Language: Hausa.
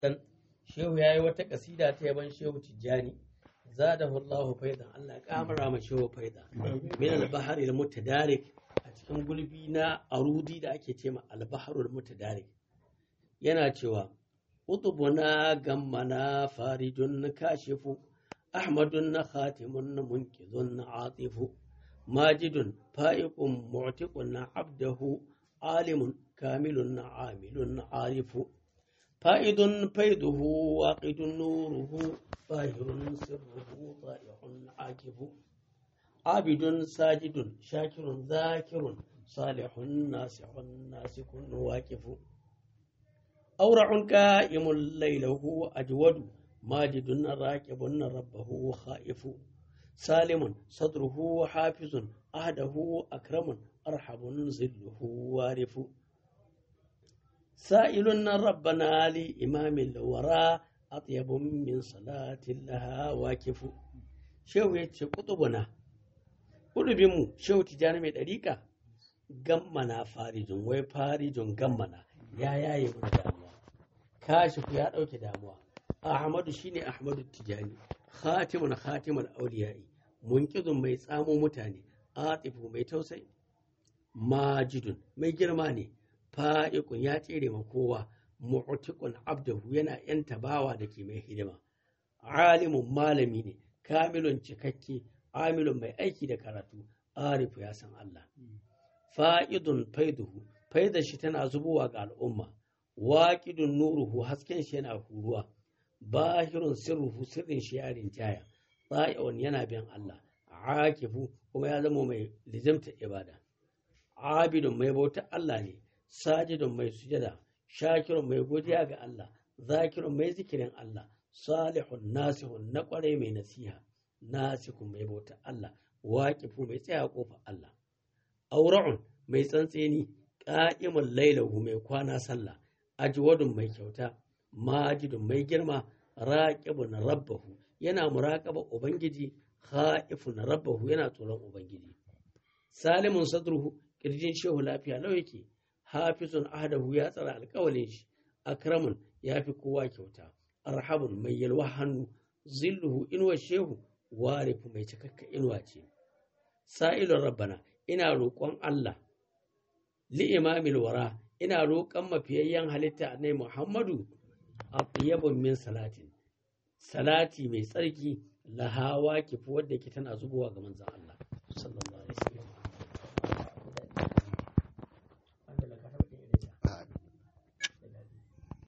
dan shehu yayi wata kasida ta yaban shehu tijjani zadahu Allah faidan Allah ya kamara ma shehu faida min al-bahr al-mutadarik a cikin gulbi na arudi da ake cema al-bahr al-mutadarik yana cewa utubuna gammana farijun kashifu ahmadun khatimun munkizun atifu ماجد فائق معتق عبده عالم كامل عامل عارف فائد فيده واقد نوره ظاهر سره طائع عاكف عابد ساجد شاكر ذاكر صالح ناسع ناسك واكف أورع كائم ليله أجود ماجد راكب ربه خائف سالم صدره حافظ أهده أكرم أرحب ظله وارف سائل ربنا لإمام الورى أطيب من صلاة لها واكف شو يتشي قطبنا قطبمو شو تجاني من ɗariƙa gammana farijin wai farijin gammana ya yaye mun damuwa kashifu ya ɗauke damuwa ahmadu shine ahmadu tijani khatimun khatimul auliyai munkizun mai tsamo mutane atifu mai tausayi majidun mai girma ne fa'iqun ya tsere ma kowa mu'tiqun abdahu yana yanta bawa da ke mai hidima alimun malami ne kamilun cikakke amilun mai aiki da karatu arifu ya san Allah fa'idun faiduhu faidar shi tana zubowa ga al'umma waƙidun nuruhu hasken shi yana huruwa bahirun sirruhu sirrin shi ya rinjaya tsa'i'un yana bin Allah akifu kuma ya zama mai lizimta ibada abidun mai bautar Allah ne sajidun mai sujada shakirun mai godiya ga Allah zakirun mai zikirin Allah salihun nasihun na kwarai mai nasiha nasikun mai bautar Allah waƙifu mai tsaya kofa Allah aura'un mai tsantseni ƙa'imun lailahu mai kwana sallah ajwadun mai kyauta majidun mai girma raqibun rabbahu yana muraƙaba ubangiji khaifun rabbahu yana tsoron ubangiji salimun sadruhu kirjin shehu lafiya lau yake hafizun ahdahu ya tsara alƙawalin shi akramun ya fi kowa kyauta arhabun mai yalwa hannu zilluhu inuwa shehu warifu mai cikakka inuwa ce sa'ilun rabbana ina roƙon Allah li imamil wara ina roƙon mafiyayyen halitta annai Muhammadu a min salatin salati mai tsarki lahawa kifi wadda ke tana zubowa ga manzan Allah sallallahu